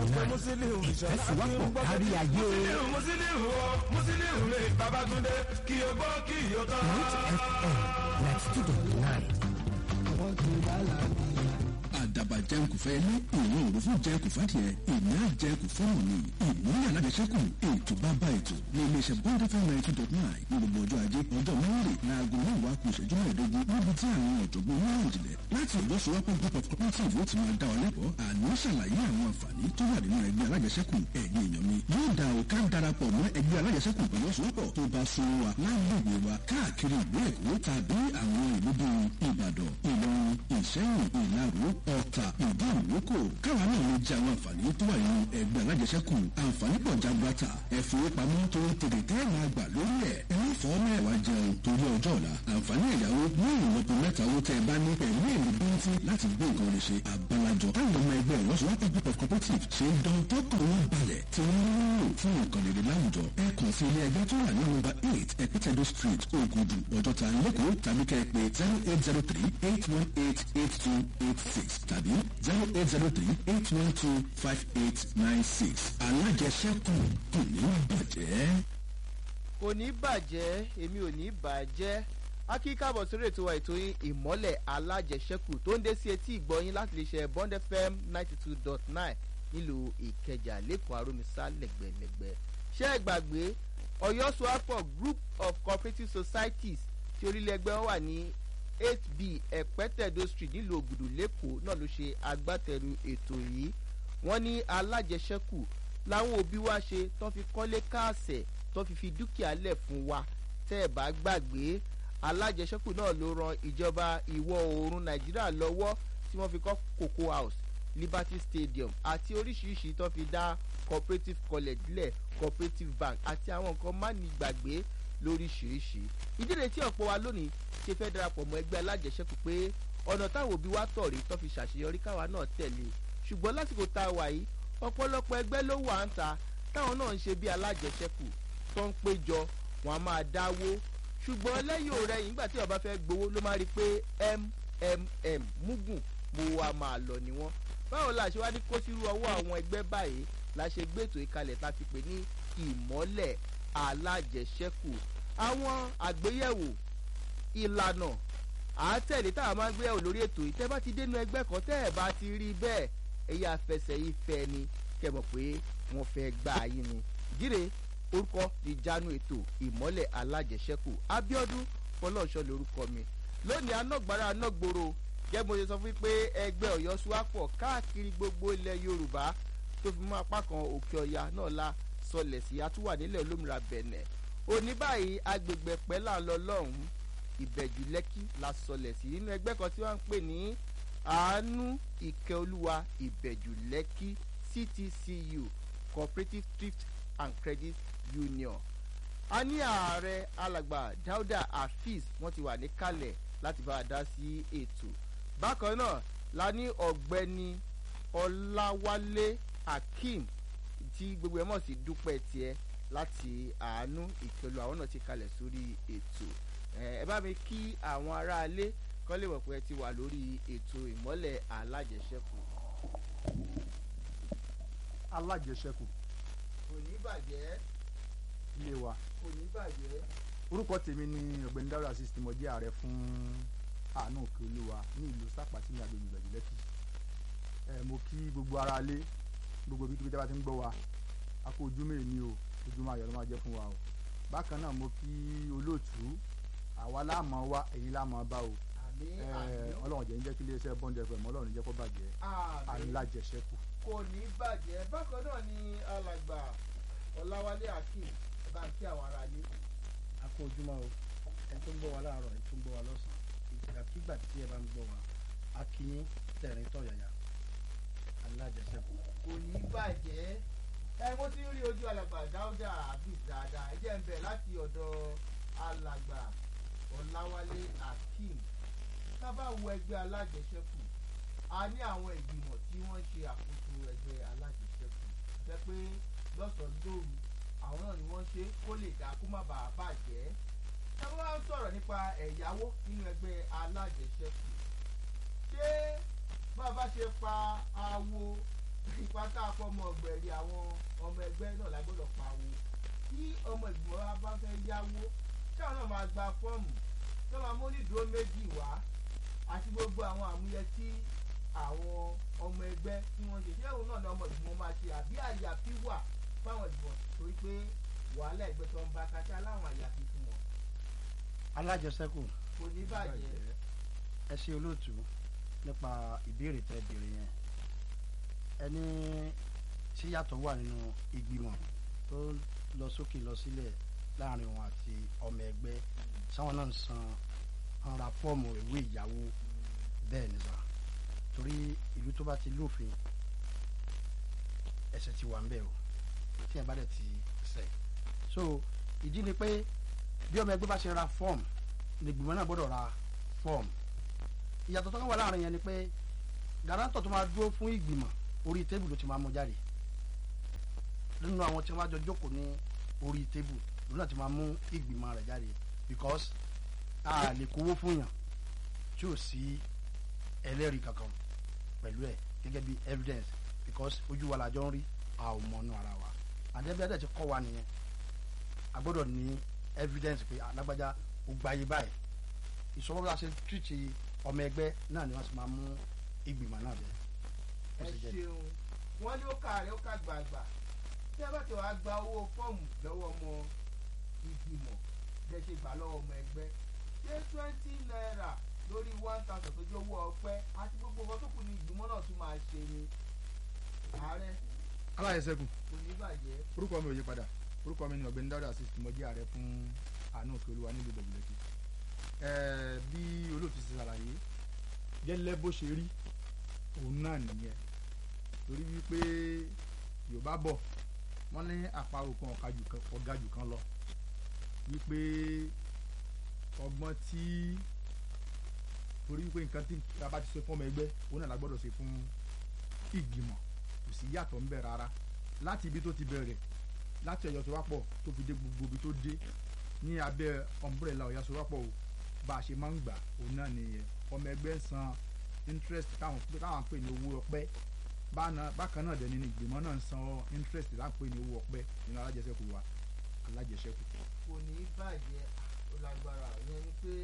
nine ìfẹsíwápọ̀ kárí ayé. Musiliu o, Musiliu mi, Babatunde, kí o gbọ́ kí o tọ́. Root FM ninety two dot nine. àdàbà jẹun kò fẹ́ ní ìwọ̀n òru fún jẹun kò fẹ́ tiẹ̀ ìní àjẹun kò fẹ́ òní ìmúlẹ̀ alájẹsẹ́kù ètò bàbá ètò ní iléeṣẹ́ bond fm ninety two dot nine ní gbogbo ọjọ́ ajé ọjọ́ mẹ́rin láago mẹ́wàá kù ìṣẹ́jú mẹ́ẹ̀ẹ́dógún níbi tí àwọn ọ̀jọ̀gbọ́n onímọ̀ ìjìnlẹ̀ láti ọjọ́ sọ́wọ́pọ̀ group of cooperative ó ti máa dá ọ lẹ́kọ̀ọ́ àní ṣàlàyé àwọn àǹfààní tó wà nínú ẹgbẹ́ alájẹsẹ́kù ẹ̀yin èèyàn mi yóò dá o ká darapọ̀ mọ́ ẹgbẹ́ alájẹsẹ́kù pẹ̀lú ọ̀sọ́pọ̀ tó bá so wa lágbègbè wa káàkiri ìlú èkó tàbí àwọn ìlú bíi ìbàdàn ìlọrin ìṣẹ́yìn ìlaró ọ̀tà ìdí ìwókò káwa náà lè jẹ àwọn àǹfààní tó wà nínú ẹgbẹ́ alájẹsẹ́kù àǹfààní pọ̀ jagbata ẹ̀fowópamọ́ tó ń tètè tẹ́ máa gbà lórí ẹ̀ ẹ̀mí fọ́ mẹ́wàá jẹun torí ọjọ́ ọ̀la àǹfààní ẹ̀yáwó ní ìlọ́po mẹ́ta owó tẹ́ ẹ bá ní pẹ̀lú èlé bíntí láti gbé nǹkan lè ṣe àbálàjọ táwọn ọmọ ẹgbẹ́ ìlọ́sowọ́pọ̀ group of cooperative ṣe ń dán tọ́kọ̀ wọn balẹ̀ tí wọ́n ń lò fún nǹkan lè láwùjọ ẹ kàn sí ilé ẹgbẹ́ tó wà ní nọ́mbà eight ẹ̀pẹ́tẹ̀dó street ògùdù ọjọ́ta lẹ́kọ̀ọ́ tàbí kẹ́ ẹ pé zero eight zero three eight one eight eight two eight six tàbí zero eight zero three eight one two five eight nine six alájẹsẹ́kù kò ní bàjẹ́. kò ní bàjẹ́ èmi ò ní bàjẹ́ akíkàbọ̀ sórí ètò wa ètò yín ìmọ́lẹ̀ alájẹsẹ́kù tó ń dé sí etí ìgbọ́yín láti lè ṣe bond fm ninety two dot nine nílùú ìkẹjà lẹ́kọ̀ọ́ àròmísà lẹ́gbẹ̀lẹ́gbẹ̀ ṣé ẹ gbàgbé ọ̀yọ́ soapọ̀ group of cooperative societies tí orílẹ̀ ẹgbẹ́ wọn wà ní eight b ẹ̀pẹ́tẹ̀dó street nílùú ògùdù lẹ́kọ̀ọ́ náà ló ṣe agbátẹrù ètò yìí wọ́n ní alájẹsẹ́kù làwọn òbí wa ṣe tó fi kọ́lé káàsẹ̀ tó fi fi dúkìá lẹ̀ fún wa tẹ́ ẹ̀ bá gbàgbé alájẹsẹ́kù náà ló ran ìjọba ìwọ̀ oòrùn nàìjíríà lọ́wọ́ tí wọ́n fi kọ́ cocoa house liberty stadium àti oríṣiríṣi tó fi dá cooperative college lẹ̀ cooperative bank àti àwọn nǹkan mánigbàgbé lóríṣiríṣi ìdílé tí ọ̀pọ̀ wa lónìí ṣe fẹ́ darapọ̀ mọ́ ẹgbẹ́ alájẹsẹ́kù pé ọ̀nà táwọn òbí wa tọ̀ rí tó fi ṣàṣeyọrí káwa náà tẹ̀lé ṣùgbọ́n lásìkò tá a wà yìí ọ̀pọ̀lọpọ̀ ẹgbẹ́ ló wà ń ta táwọn náà ń ṣe bí alájẹsẹ́kù tó ń péjọ wọn a máa dáwó ṣùgbọ́n lẹ́yìn òrẹ́yìn nígbà tí ọba fẹ́ gbowó ló máa rí i pé mmm mugun mo wa máa lọ ni wọ́n báwo la ṣe wá ní kó sírú ọwọ́ àwọn ẹgbẹ́ báyìí la ṣe gbẹ́tò ìkalẹ̀ tá a ti pè ní ìmọ́lẹ̀ alájẹsẹ́kù àwọn àgbéyẹ̀wò ìlànà àátẹ̀lé tá a máa ń gbéyàwó lórí ètò yìí tẹ́ bá ti dénú ẹgbẹ́ kan tẹ́ ẹ̀ bá ti rí bẹ́ẹ̀ ẹ̀yà fẹsẹ̀ ìfẹ́ ni kẹ́ mọ̀ pé wọ́n fẹ́ gbà yín ni jíre orúkọ ìjánu ètò ìmọ́lẹ̀ alájẹsẹ́kù abiodun fọlọ́ọ̀ṣọ́ lórúkọ mi lónìí anágbára anágboro jẹ́ mo ṣe sọ fún yín pé ẹgbẹ́ ọ̀yọ́ suwapọ̀ káàkiri gbogbo ilẹ̀ yorùbá tó fi mọ́ apá kan òkè ọ̀yà náà la sọlẹ̀ sí atúwà nílẹ̀ olómìnira bẹ̀nẹ̀ òní báyìí agbègbè pẹ́lá lọ lọ́hùn-ún ìbẹ̀jù lẹ́kí la sọlẹ̀ sí nínú ẹgbẹ́ kan tí wọ́n ń pè ní àánú ìkẹ́olúwa ìbẹ̀jù lẹ́kí ctcu cooperative thrift and credit union a ní ààrẹ alàgbà dauda hafiz wọn ti wà níkàlẹ̀ láti bá a dá sí ètò bákan náà la ní ọ̀gbẹ́ni ọláwálé akeem tí gbogbo ẹ̀ mọ̀ sí dúpẹ́ tiẹ̀ láti àánú ìpẹ̀lú àwọn náà ti kalẹ̀ sórí ètò ẹ bá mi kí àwọn aráalé kọ́ lè mọ̀ pé ẹ ti wà lórí ètò ìmọ́lẹ̀ alájẹsẹ́kù. alájẹsẹ́kù kò ní bàjẹ́ ilé wa kò ní bàjẹ́. orúkọ tèmi ni ọ̀gbẹ́ni dáúdà asis tí mo jẹ́ ààrẹ fún àánú òkè olúwa ní ìlú sápàtì ní agbègbè ìgbàjú lẹ́kì ẹ mo kí gbogbo ara lé gbogbo ibi tí bá ti ń gbọ́ wa a kó ojúmọ́ èmi o ojúmọ́ ayọ̀ ló máa jẹ́ fún wa o bákan náà mo kí olóòtú àwa láàmú wa èyí láàmú bá o àmì ẹ àmì ọlọ́run jẹ́ ń jẹ́ kí iléeṣẹ́ bond fm ọlọ́run jẹ́ kó bàjẹ́ àmì alájẹsẹ́kù kò ní bàjẹ́ bákan náà ni alàgbà ọláwálé akeem ẹ bá ń kí àwọn aráalé. a kó ojúmọ́ o ẹni tó ń gbọ́ wa láàárọ̀ ẹni tó ń gbọ́ wa lọ́sàn-án ìgbàkigbà tí ẹ bá ń gbọ́ wa a kì í tẹ̀rín tọ̀yàyà alájẹsẹ́kù. kò ní bàjẹ́ ẹ mo ti ń rí ojú alàgbà dáúdà abis dáadáa ẹ jẹ́ ń bẹ̀ láti ọ̀dọ̀ alàgbà ọ̀làwálé akeem tá a bá wo ẹgbẹ́ alájẹsẹ́kù a ní àwọn ìgbìmọ̀ tí wọ́n ṣe àkóso ẹgbẹ́ alájẹsẹ́kù jẹ́ pé lọ́sàn-án lóru àwọn náà ni wọ́n ṣe kó lè dá kó má bàa bàjẹ́ ẹ wá ń sọ̀rọ̀ nípa ẹ̀yáwó nínú ẹgbẹ́ alájẹsẹ́kù ṣé bá a bá ṣe pa awo ipa tá a fọmọ ọ̀gbẹ̀rì àwọn ọmọ ẹgbẹ́ náà la gbọ́dọ̀ pawó tí ọmọ ìgbìmọ̀ wa bá fẹ́ yáwó táwọn náà máa gba fọ́ọ̀mù tó máa mú nídùú méjì wá àti gbogbo àwọn àmúyẹ tí àwọn ọmọ ẹgbẹ́ tí wọ́n ṣe ṣé òun náà ni ọmọ ìgbìmọ̀ máa ṣe àbí àyàfi wà fáwọn ìgbìmọ̀ torí pé wàhálà ẹgbẹ́ tó ń bá kátà láwọn àyàfi fún wọn alájẹsẹ́kù kò ní bàjẹ́ ẹ ṣe olóòtú nípa ìbéèrè tẹ béèrè yẹn ẹni tí yàtọ̀ wà nínú ìgbìmọ̀ tó lọ sókè lọ sílẹ̀ láàrin wọn àti ọmọ ẹgbẹ́ sáwọn náà ń san ń ra fọ́ọ̀mù ìwé ìyàwó bẹ́ẹ̀ ni sà torí ìlú tó bá ti lófin ẹsẹ̀ ti wà ń bẹ̀ o tí ẹ bá dẹ̀ ti ṣẹ̀ so ìdí ni pé bí ọmọ ẹgbẹ́ bá ṣe ra fọ́ọ̀mù ní ìgbìmọ̀ náà gbọ́dọ̀ ra fọ́ọ̀mù ìyàtọ̀ tó kàn wà láàrin yẹn ni pé garantọ̀ tó máa dúró fún ìgbìmọ̀ orí tébù ló ti máa mú jáde nínú àwọn tí wọ́n bá jọ jókòó ní orí tébù ló náà ti máa mú ìgbìmọ̀ rẹ̀ jáde because a lè kówó fún yàn tí ò sí ẹlẹ́rìí kankan pẹ̀lú ẹ̀ gẹ́gẹ́ bí evidence because ojú wa làjọ ń rí a ò mọ̀ ọ́nù ara wa àdébíyàdẹ̀ ti kọ́ wa nìyẹn a gbọ́dọ̀ ní evidence pé alágbájá ó gbáyé báyìí ìṣòro bá ṣe tìrìtì ọmọ ẹgbẹ́ náà ni wọ́n sì máa mú ìgbìmọ̀ náà bẹ́ẹ̀. ẹ ṣeun wọn ní ó kà rẹ ó kà gbàgbà tí a bá ti wàá gba owó fọ́ọ̀mù lọ́wọ́ ọmọ ìgbìmọ̀ bẹ́ẹ̀ ṣe gbà lọ́wọ́ ọmọ ẹgbẹ́ ṣé twenty naira lórí one thousand tó jẹ́ owó ọpẹ́ àti gbogbo nǹkan tó kù ní ìgbìmọ̀ náà tún máa ṣe ni ààrẹ aláyẹsẹ́kù kò ní bàjẹ́ orúkọ mi ò yí padà orúkọ mi ni ọ̀gbẹ́ni dáúdà sí mo jẹ́ ààrẹ fún àánú òkè olúwa nílùú ìdọ̀gbìlẹ̀kì ẹ̀ẹ́ bí olóòtú ti ṣàlàyé gẹ́lẹ́ bó ṣe rí òun náà nìyẹn torí wípé yorùbá bọ̀ wọ́n ní àparò kan ọ̀gá jù kan lọ wípé ọgbọ́n tí torí wípé nǹkan tí a bá ti ṣe fún ọmọ ẹgbẹ́ òun náà la gbọ́dọ̀ ṣe fún ìgbìmọ̀ kò sí yàtọ̀ ńbẹ rárá láti ibi tó ti bẹ̀rẹ̀ láti ọ̀yọ́ sowápọ̀ tó fi dé gbogbo ibi tó dé ní abẹ́ ọ̀mbrẹ́là ọ̀yọ́ sowápọ̀ o bá a ṣe máa ń gbà òun náà nìyẹn ọmọ ẹgbẹ́ san interest táwọn táwọn pè ní owó ọpẹ́ bákan náà dẹ̀ ní ìgbìmọ̀ náà ń san interest láwọn pè ní owó ọpẹ́ nínú alájẹsẹ́kù wa alájẹsẹ́kù. kò ní bàjẹ́ ó lágbára ìyẹn ni pé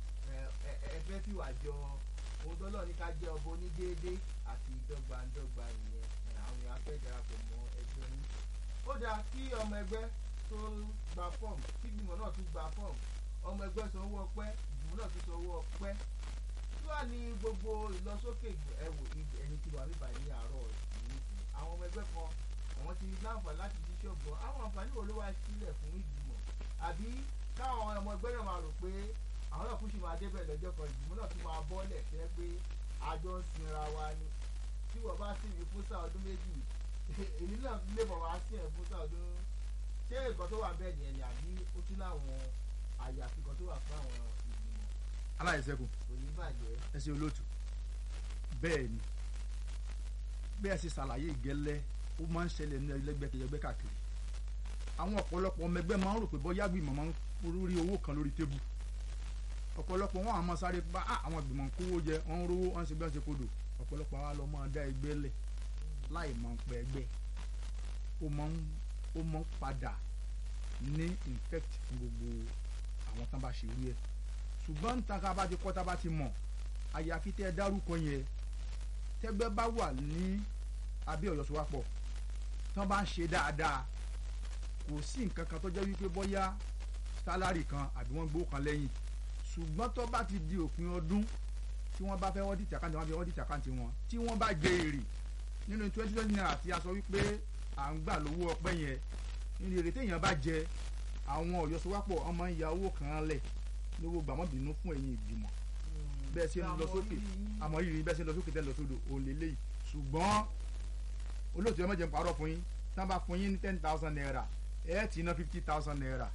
ẹ fẹ́ fi wà jọ ohun tó lọ ní ká jẹ́ ọbọ onídéédé àti ìdọ́gbandọ́gba ìyẹn àwọn èèyàn fẹ́ darapọ̀ mọ́ ẹgbẹ́ yín. ó dáa kí ọmọ ẹgbẹ́ tó gba fọ́ọ̀mù kí ìgbìmọ̀ náà tún gba fọ́ọ̀mù ọmọ ẹgbẹ́ san owó ọpẹ́ ìgbìmọ̀ náà tún san owó ọpẹ́ tí wàá ní gbogbo ìlọsókè ẹwò ẹni tí wàá bíbà ní àárọ̀ ìlú àwọn ọmọ ẹgbẹ́ kan àwọn ti láǹfààní láti ṣiṣẹ́ ọgbọ́n àwọn àǹfààní wo ló wá sílẹ̀ fún ìgbìmọ̀ àbí káwọn ọmọ ẹgbẹ́ náà máa rò pé àwọn náà kú sí máa débẹ̀ lọ́jọ́ kan ìgbìmọ̀ náà tún máa bọ́lẹ̀ fẹ́ pé àjọ ń sinra wa ni tí wọ́n bá sì rí fúnṣà ọdún méjì èmi náà lè bọ̀ wá sí ẹ̀ fúnṣà ọdún ṣé nǹkan tó wà bẹ́ẹ̀ nìyẹn ni àbí ó tún láwọn àyàfi kan tó wà fún àwọn ìgbìmọ̀ aláyẹsẹ́kù kò ní bàjẹ́. ẹ ṣe olóòtú bẹ́ẹ̀ ni bẹ́ẹ̀ ṣe ṣàlàyé ìgẹ́lẹ́ ó máa ń ṣẹlẹ̀ ní ẹlẹ́gbẹ́kẹ̀yẹgbẹ́ káàkiri àwọn ọ̀pọ̀lọpọ̀ ọmọ ẹgbẹ́ máa ń rò pé bọ́yá gbìmọ̀ máa ń rí owó kan lórí tébù ọ̀pọ̀lọpọ̀ wọn àmọ́ sáré bá àwọn gbìmọ̀ ń kówó jẹ wọ́n ń rówó wọ́n ń ṣe bí wọ́n ṣe kodò ọ̀pọ̀lọpọ̀ àwa lọ máa dá ẹgbẹ́ lẹ̀ láì mọ̀ pé ẹgbẹ́ ó máa ń ó máa ń padà ní infect fún gbogbo àwọn tán bá ṣe irú ẹ̀ ṣùgbọ́n níta ká bá ti kọ́ tá bá ti mọ̀ àyàfi tẹ́ ẹ dárúkọ yẹn tẹ́gbẹ́ bá wà ní abẹ́ ọ̀yọ́ sowápọ̀ tán bá ń ṣe dáadáa kò sí nǹkan kan tó jẹ́ wípé bóyá sálárì kan àbí wọ́n gbówó kan lẹ́yìn ṣùgbọ́n tó bá ti di òpin ọdún tí wọ́n bá fẹ́ wọ́n dìtì àkáǹtì wọn fi wọ́n dìtì àkáǹtì wọn tí wọ́n bá jẹ èrè nínú twenty twenty naira tí a sọ wípé à ń gbà lówó ọpẹ́ yẹn nínú èrè téèyàn bá jẹ àwọn ọ̀yọ́ sowápọ̀ ọmọ ń ya owó kan lẹ̀ lówó gbàmọ́bìnú fún ẹ̀yìn ìgbìmọ̀ bẹ́ẹ̀ ṣe ń lọ sókè àmọ́ rírì bẹ́ẹ̀ ṣe ń lọ sókè tẹ́ lọ sódò òun lè léyìí ṣùgbọ́n olóòtú ẹ má jẹ́ n parọ́ fún yín tán bá fún yín ní ten thousand naira ẹ ti ná fifty thousand naira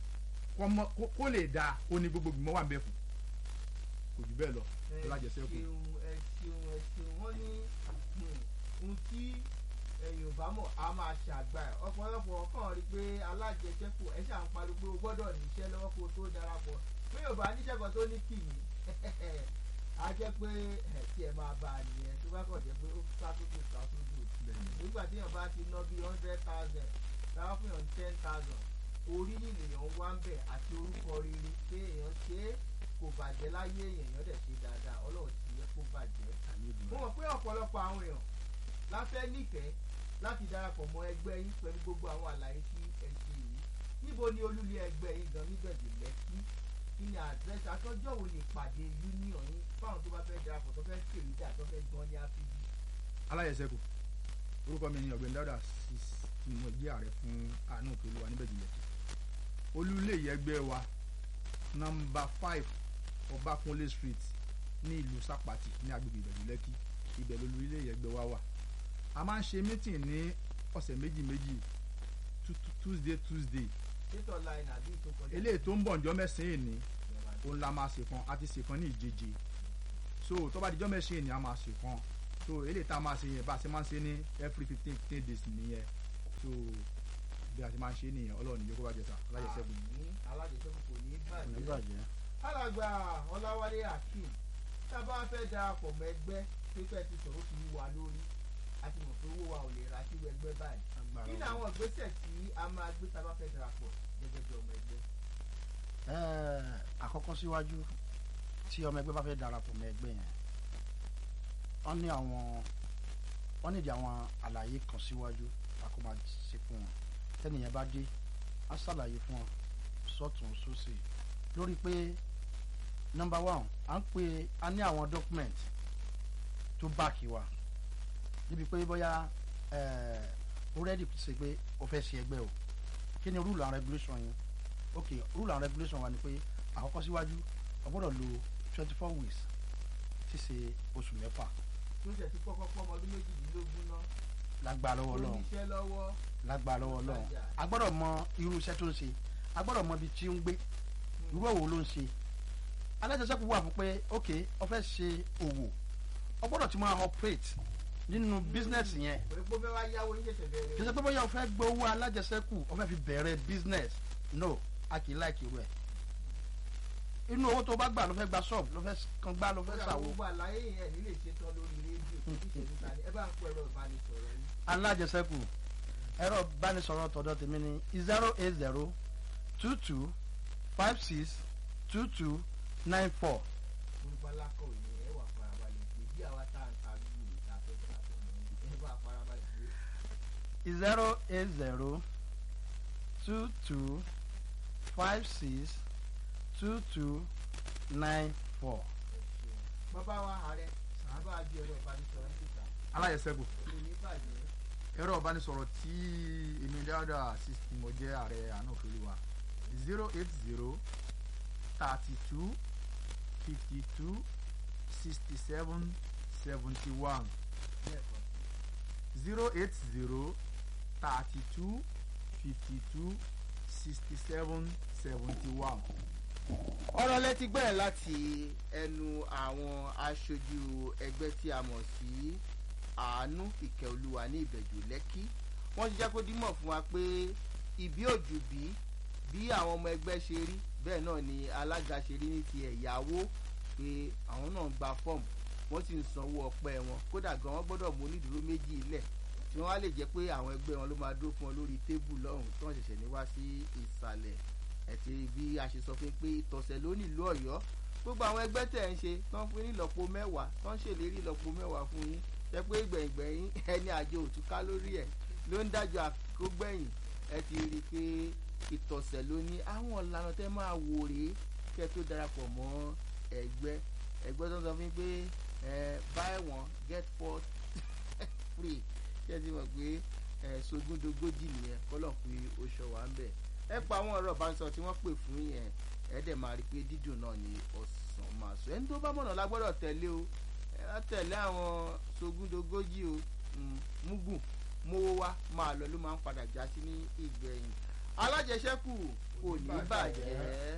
kó lè dáa ó ní gbogbo gbìmọ̀ wà ń bẹ fún kò jù bẹ́ẹ̀ lọ tó lájẹsẹ́ kù. ẹ ṣeun ẹ ṣeun ẹ ṣeun wọ́n ní ohun tí ẹ̀yìn ò bá mọ̀ á máa ṣàgbà ẹ̀ ọ̀pọ̀lọpọ̀ kàn rí pé alájẹsẹ́kù ẹ̀ ṣà ń pariwo pé o gbọ́dọ̀ níṣẹ́ lọ́wọ́ kó o tó darapọ̀ pé yóò bá níṣẹ́ kan tó ní kì í a jẹ́ pé ẹ̀ tí ẹ máa bá a nìyẹn tó bá kàn jẹ́ pé ó sá sókè sá sódò nígbà tí èèyàn bá ti ná bíi hundred thousand táwọn fún èèyàn ten thousand orí nìyẹn wá ń bẹ̀ àti orúkọ rere pé èèyàn ṣe é kò bàjẹ́ láyé èèyàn èèyàn dẹ̀ ṣe dáadáa ọlọ́run ti yẹ kó bàjẹ́ mo mọ̀ pé ọ̀pọ̀lọpọ̀ àwọn èèyàn láfẹ́ nífẹ̀ẹ́ láti darapọ̀ mọ́ ẹgbẹ́ yín pẹ̀lú gbogbo àwọn àlàyé tí ẹ ṣe yìí níbo ni olúlé ẹgbẹ́ yín gan nígbẹ̀dẹ̀ lẹ́kí kí ni àdírẹ́sì àtọ́jọ́ wo ni ìpàdé union yín fáwọn tó bá fẹ́ darapọ̀ tó fẹ́ kèrè dà tó fẹ́ gan ní áfíìsì. aláyẹsẹkù orúkọ mi ni ọ̀gbẹ́ni dáúdà sis tí mo jẹ́ ààrẹ fún àánú òkè olúwa níbẹ̀ jùlọ olúlé ẹgbẹ́ wa nọ́mbà five ọbákúnlé street ní ìlú sápàtì ní agbègbè ìbẹ̀jú lẹ́kì ibẹ̀ lolúlé ẹgbẹ́ wa wà a máa ń ṣe mítìn ní ọ̀sẹ̀ méjì méjì Tu- tu- tuesday tuesday títọ̀ line àbí ìtòkọjá. eléyìí tó ń bọ̀ ǹjọ́ mẹ́sàn-án ní òun la máa ṣèkan a ti ṣèkan ní ìjeje so tó bá dijọ́ mẹ́sàn-án ní a máa ṣèkan so eléyìí tá a máa ṣe yẹn bá a ṣe máa ń ṣe ní every fifteen fifteen days nìyẹn so bí a ṣe máa ń ṣe nìyẹn ọlọ́run níjẹ́ kó bá jẹ sá alájẹ sẹ́gun. Àmín. alájẹsẹ́kù kò ní bàjẹ́. nígbàjẹ́ alàgbà ọláwálé akeem tá a bá fẹ́ darapọ̀ mọ́ ẹgbẹ́ pípẹ́ ti sọ̀rọ̀ fi wà lórí a ti mọ̀ pé owó wa ò lè ra sí ẹgbẹ́ báyìí kí ni àwọn ìgbésẹ̀ tí a máa gbé tá a bá fẹ́ darapọ̀ gẹ́gẹ́ bí ọmọ ẹgbẹ́. Ẹ́ẹ̀, àkọ́kọ́ síwájú tí ọmọ ẹgbẹ́ bá fẹ́ darapọ̀ mọ́ ẹgbẹ́ yẹn wọ́n ní àwọn wọ́n nídìí àwọn àlàyé kan síwájú àkó máa ṣe fún wọn tẹ́nìyẹn bá dé á ṣàlàyé fún wọn sọ́tún sósì lórí pé nọ́mbà one à ń pè á ní àwọn document tó báàkì wa níbi pé bóyá ẹ̀ẹ́ ó rẹ́dì ṣe pé o fẹ́ ṣe ẹgbẹ́ o kí ni rule and regulation yẹn ok rule and regulation wa ni pé àkọ́kọ́ síwájú o gbọ́dọ̀ lo twenty four weeks tí ṣe oṣù mẹ́fà tó ṣe ti kọ́kọ́ pọ́ ọmọ ọdún méjìdínlógún náà lágbára lọ́wọ́ tó Ọlọ́run níṣẹ́ lọ́wọ́ lágbára lọ́wọ́ Ọlọ́run a gbọ́dọ̀ mọ irú iṣẹ́ tó ń ṣe a gbọ́dọ̀ mọ ibi tí ń gbé irú òwò ló ń ṣe alájẹsẹ́kù wà fún pé ok o fẹ́ ṣe òwò o gbọ́dọ̀ ti máa operate nínú business yẹn pé pé fẹ́ wá yáwó yín ṣẹ̀ṣẹ̀ bẹ̀rẹ̀ kì í ṣe pé bóyá o fẹ́ gbowó alájẹsẹ́kù o fẹ́ fi bẹ̀rẹ̀ business no a kì í láìkì irú ẹ̀ inú owó tó bá gbà ló fẹ́ gba shop ló fẹ́ kan gbá ló fẹ́ kódà ṣàwó gbogbo àlàyé yẹn ní lè ṣe tán lórí rédíò kò ní ṣèlú ta ni ẹ bá ń pẹ́ ẹ̀rọ ìbánisọ̀rọ̀ yín. alájẹsẹ́kù ẹ̀rọ ìbánisọ̀rọ̀ tọ̀dọ̀ tèmi ni zero eight zero two two five six two two nine four orúkọ alákọ̀ òní ẹ wà farabalẹ̀ pé bí àwa tá à ń ta gbogbo ìta fẹ́ ta ọ̀nà yìí ẹ bá farabalẹ̀ pé zero eight zero two two five six two two nine four. ẹ ṣeun. bàbá wa ààrẹ bàbá àjọ ẹ̀rọ ìbánisọ̀rọ̀ yín síta alájẹ sẹ́gun kò ní bàjẹ́ ẹ̀rọ ìbánisọ̀rọ̀ tí èmi dáúdà sis tí mo jẹ́ ààrẹ àánú òkè olúwa zero eight zero thirty two fifty two sixty seven seventy one lẹ́ẹ̀kan zero eight zero thirty two fifty two sixty seven seventy one. ọ̀rọ̀ lẹ́tí gbẹ̀rẹ̀ láti ẹnu àwọn aṣojú ẹgbẹ́ tí a mọ̀ sí àánú ìkẹ́ olúwa ní ìbẹ̀jù lẹ́kí wọ́n ti jẹ́ kó dímọ̀ fún wa pé ìbí òjò bí bí àwọn ọmọ ẹgbẹ́ ṣe rí bẹ́ẹ̀ náà ni alága ṣe rí ní ti ẹ̀yáwó pé àwọn náà ń gba fọ́ọ̀mù wọ́n sì ń sanwó ọpẹ́ wọn kódà gan wọ́n gbọ́dọ̀ mú onídùúró méjì ilẹ̀ tí wọ́n á lè jẹ́ pé àwọn ẹgbẹ́ wọn ló máa dúró fún wọn lórí tébù lọ́hùn tí wọ́n ṣẹ̀ṣẹ̀ ní wá sí ìsàlẹ̀ ẹ̀tì bí a ṣe sọ fún pé ìtọ̀sẹ̀ ló nílùú ọ̀yọ́ gbogbo àwọn ẹgbẹ́ tẹ̀ ń ṣe tán fún yín ìlọ́po mẹ́wàá tán ṣèlérí ìlọ́po mẹ́wàá fún yín jẹ́ pé gbẹ̀yìngbẹ̀yìn ẹni àjọ òtúká lórí ẹ̀ ló ń dájọ́ àkógbẹ̀yìn ẹ ti rí i pé ìtọ̀sẹ̀ ló ní àwọn ìlànà tẹ́ máa wò rèé kẹ́ tó darapọ̀ mọ́ ẹgbẹ́ ẹgbẹ́ tó ń sọ fún yín pé ẹ buy one get four free kí ẹ ti mọ̀ pé ẹ sogúndogójì nìyẹn kọ́lọ̀ pé oṣù wa ń bẹ̀ ẹ pa àwọn ọ̀rọ̀ ìbánisọ̀rọ̀ tí wọ́n pè fún yẹn ẹ dẹ̀ máa rí i pé dídùn náà ni ọ̀sán máa sọ ẹni tó bá mọ̀nà la gbọ́dọ̀ tẹ̀lé o ẹ á tẹ̀lé àwọn sogúndogójì o Mm, mugun mowó wá máa lọ ló máa ń padà já sí ní ìgbẹ̀yìn alájẹsẹ́kù kò ní bàjẹ́.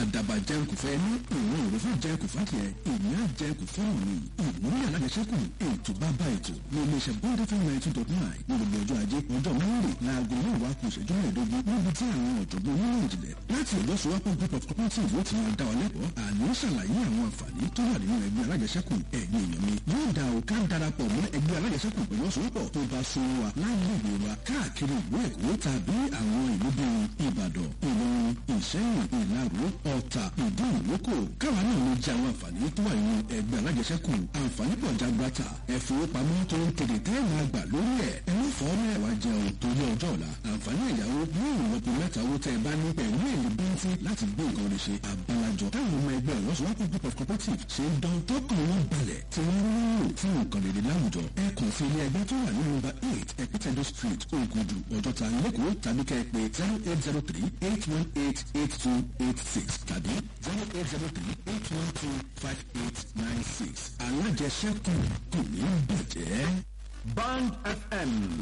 àdàbà jẹun kò fẹ́ ní ìwọ̀n òru fún jẹun kò fà tiẹ̀ ìní á jẹun kò fẹ́ òní ìmúlẹ̀ alájẹsẹ́kù ètò bàbá ètò ní iléeṣẹ́ bond fm ninety two dot nine ní gbogbo ọjọ́ ajé ọjọ́ mẹ́rin láago mẹ́wàá kù ìṣẹ́jú mẹ́ẹ̀ẹ́dógún níbi tí àwọn ọ̀jọ̀gbọ́n onímọ̀ ìjìnlẹ̀ láti ọ̀dọ́ sowapọ̀ group of cooperative ó ti máa dá wa lẹ́kọ̀ọ́ àní ṣàlàyé àwọn àǹfààní tó wà nínú ẹgbẹ́ alájẹsẹ́kù ẹ̀yin èèyàn mi yóò dá o ká darapọ̀ mọ́ ẹgbẹ́ alájẹsẹ́kù pẹ̀lú ọ̀sowapọ̀ tó bá so wa láìléèwé wa káàkiri ìlú èkó tàbí àwọn ìlú bíi ìbàdàn ìlọrin ìṣẹ́yìn ìlaró ọ̀tà ìdí ìlókò káwa náà lè jẹ àwọn àǹfààní tó wà nínú ẹgbẹ́ alájẹsẹ́kù àǹfààní pọ̀ jagbata ẹ̀fowópamọ́ tó ń tètè tẹ́ máa gbà lórí ẹ̀ ẹ má fọ́ mẹ́wàá jẹun torí ọjọ́ ọ̀la àǹfààní ẹ̀yáwó yóò rọpò mẹ́ta owó tẹ́ ẹ bá ní pẹ̀lú èlé bẹ́ńtì láti gbé nǹkan rẹ̀ ṣe àbálàjọ táwọn ọmọ ẹgbẹ́ ìlọsowọ́pọ̀ group of cooperative ṣe ń dán tọkàn wọn balẹ̀ tí wọ́n ń lò fún nǹkan rere láwùjọ ẹ kàn sí ilé ẹgbẹ́ tó wà ní nọ́mbà eight epitedo street ogudu ọjọ́ta lẹ́kọ̀ọ́ tàbí kẹ́ ẹ pé zero eight zero three eight one eight eight two eight six tàbí zero eight zero three eight one two five eight nine six alájẹsẹ́kù kò ní bàjẹ́. Band FM